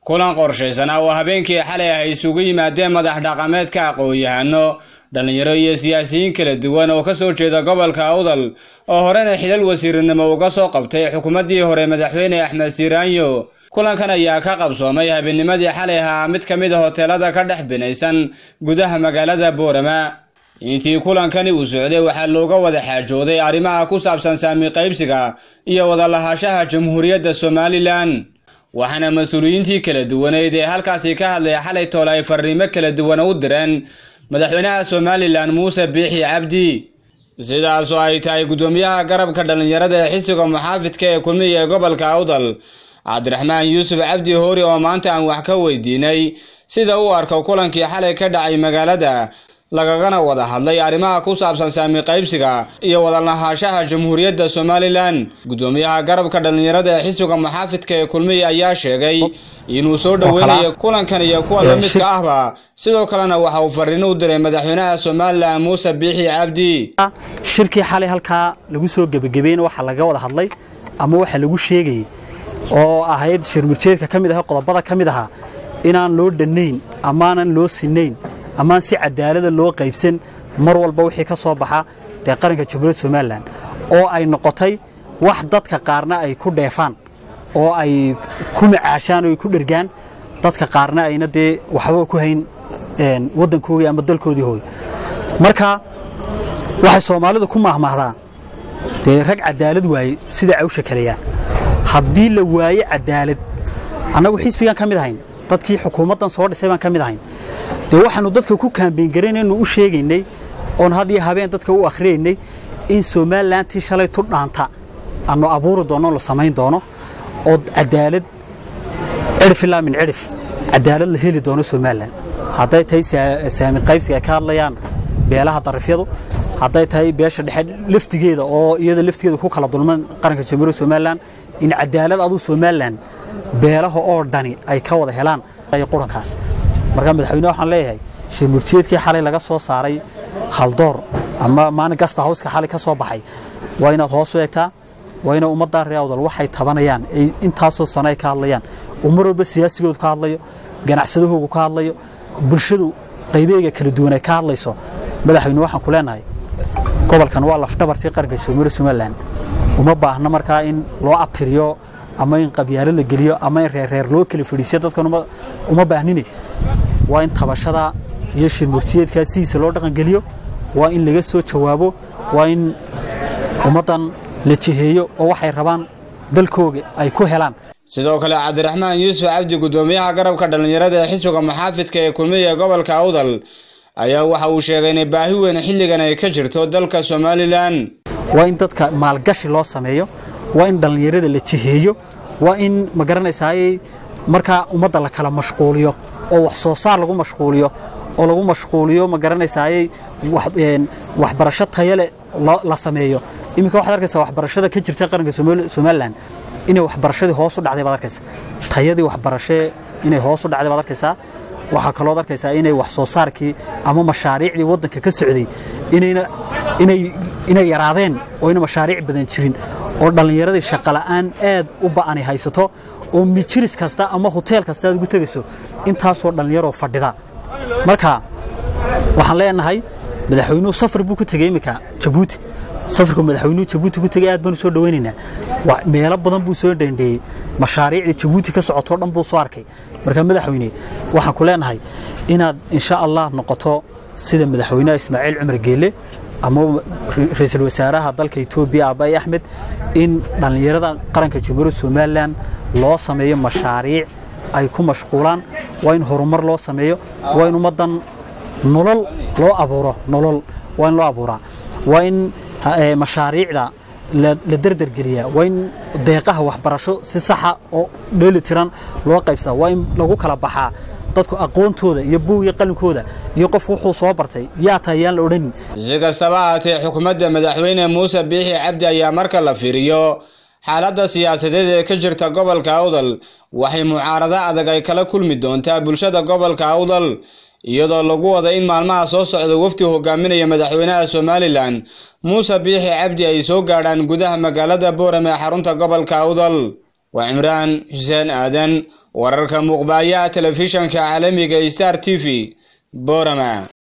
kulan qorshaysan oo habeenkii xalay ah isugu yimaadeen madax dhaqameedka aqoon-yahano dhallinyaro iyo siyaasiyiin kala duwan oo kasoo jeeda gobolka awdal oo horena xilal wasiirinimo uga soo qabtay xukuumaddii hore madaxweyne axmed siiraanyo kulankan ayaa ka qabsoomay habeennimadii xalay ahaa mid ka mid a hoteelada ka dhex binaysan gudaha magaalada boorama intii kulankani uu socday waxaa looga wada xaajooday arrimaha ku saabsan saami qaybsiga iyo wada lahaashaha jamhuuriyadda somalilan waxaana mas-uuliyiintii kala duwaneyd ee halkaasi ka hadlaya xalay toole ay fariimo kala duwan u direen madaxweynaha somalilan muuse biixi cabdi sidaasoo ay tahay guddoomiyaha garabka dhallinyarada ee xisiga muxaafidka ee kulmiya ee gobolka awdal cabdiraxmaan yuusuf cabdi hoori oo maanta aan wax ka weydiinay sida uu arko kulankii xalay ka dhacay magaalada lagagana wada hadlay arrimaha ku saabsan saami qaybsiga iyo wada lahaashaha jamhuuriyadda somalilan guddoomiyaha garabka dhallinyarada ee xisbiga muxaafidka ee kulmiya ayaa sheegay inuu soo dhoweynayo kulankan iyo kuwa la midka ahba sidoo kalena waxa uu fariin u diray madaxweynaha somalilan muuse biixi cabdi shirkii xalay halkaa lagu soo gebagabeyn waxaa laga wada hadlay ama waxa lagu sheegayay oo ahayd shirmurjeedka ka mid aha qodobada ka mid ahaa inaan loo dhannayn amaanan loo sinayn amaan si cadaalada loo qaybsan mar walba wixii ka soo baxa dee qaranka jamhuuriyadda somalilan oo ay noqotay wax dadka qaarna ay ku dheefaan oo ay ku macaashaan oo ay ku dhergaan dadka qaarna ayna dee waxba ku hayn waddankoodii ama dalkoodii hooy marka waxay soomaalidu ku maahmaahdaa dee rag cadaalad waaye sida cawsha kaleyaa haddii la waaye cadaalad annagu xisbigaan ka mid ahayn dadkii xukuumaddan soo dhisay baan ka mid ahayn dee waxaannu dadka ku kaambeyn garaynaynu u sheegaynay oon had iyo habeen dadka u akhriyaynay in somalilantii shalay tu dhaanta aanu abuuri doonno la samayn doono oo cadaalad cidhif ilaa min cidhif cadaalad la heli doono somalilan hadday tahay saami qaybsiga ay ka hadlayaan beelaha darifyadu hadday tahay beesha dhexe laftigeeda oo iyada laftigeeda ku kala dulman qaranka jamhuuriyadda somalilan in cadaalad aduu somalilan beelaha oo dhani ay ka wada helaan qurankaas marka madaxweyne waxaan leeyahay shirmurjeedkii xalay laga soo saaray haldoor ama maalin gasta hawska xalay ka soo baxay waa inaad hoos u eegtaa waa ina ummaddaa reer awdal waxay tabanayaan ay intaasoo sano ay ka hadlayaan uu mar walba siyaasigoodu ka hadlayo ganacsadahoogu ka hadlayo bulshadu qaybeega kala duwan ay ka hadlayso madaxweyne waxaan ku leenahay gobolkan waa lafdhabartii qaranka soomaalida somalilan uma baahna markaa in loo abtiriyo ama in qabyaalo la geliyo ama in reerreer loo kala fadhiisiyo dadkan uma baahnine waa in tabashada iyo shirmurtiyeedkaa sidiisa loo dhaqangeliyo waa in laga soo jawaabo waa in ummaddan la jiheeyo oo waxay rabaan dalkooga ay ku helaan sidoo kale cabdiraxmaan yuusuf cabdi guddoomiyaha garabka dhallinyarada ee xisbiga muxaafidka ee kulmiya ee gobolka awdal ayaa waxa uu sheegay inay baahi weyn xilligan ay ka jirto dalka somalilan waa in dadka maalgashi loo sameeyo waa in dhallinyarada la jiheeyo waa in ma garanaysaayey markaa ummadda la kala mashquuliyo oo wax soo saar lagu mashquuliyo oo lagu mashquuliyo ma garanaysaayey waxbarasho tayale la sameeyo iminka waxaad arkaysaa waxbarashada ka jirta qaranka somalilan inay waxbarashadii hoos u dhacday baad arkaysaa tayadii waxbarashe inay hoos u dhacday baad arkaysaa waxaa kalooad arkaysaa inay wax soo saarkii ama mashaariicdii waddanka ka socday inay yaraadeen oo ina mashaariic badan jirin oo dhallinyaradii shaqola'aan aad u ba'ani haysato oo mijiris kasta ama hoteel kasta aad ugu tegayso intaasoo dhallinyaroo fadhida marka waxaan leenahay madaxweynuhu safar buu ku tegey iminka jabuuti safarku madaxweynuhu jabuuti ku tegey aad baanu soo dhowaynaynaa meelo badan buu soo dhandheeyey mashaariicdii jabuuti ka socotoo dhan buu soo arkay marka madaxweyne waxaan ku leenahay inaad insha allah noqoto sida madaxweynaha ismaaciil cumar geelle ama ra-iisul wasaaraha dalka etoobiya abay axmed in dhallinyarada qaranka jamhuuriyadda somalilan loo sameeyo mashaariic ay ku mashquulaan waa in horumar loo sameeyo waa in ummaddan nolol loo abuuro nolol waa in loo abuuraa waa in mashaariicda la derdergeliyaa waa in deeqaha waxbarasho si saxa oo dheeli tiran loo qaybsadaa waa in lagu kala baxaa dadku aqoontooda iyo buug iyo qalinkooda iyo qofku wuxuu soo bartay yaa tahay yaan la odhanin si kastaba ahaatee xukuumadda madaxweyne muuse biixi cabdi ayaa marka la fiiriyo xaaladda siyaasadeed ee ka jirta gobolka awdal waxay mucaarado adag ay kala kulmi doontaa bulshada gobolka awdal iyadoo lagu wada in maalmaha soo socda wafdi hogaaminaya madaxweynaha somalilan muuse biixi cabdi ay soo gaadhaan gudaha magaalada boorame ee xarunta gobolka awdal waa cimraan xuseen aadan wararka muuqbaaya telefishanka caalamiga star t v borama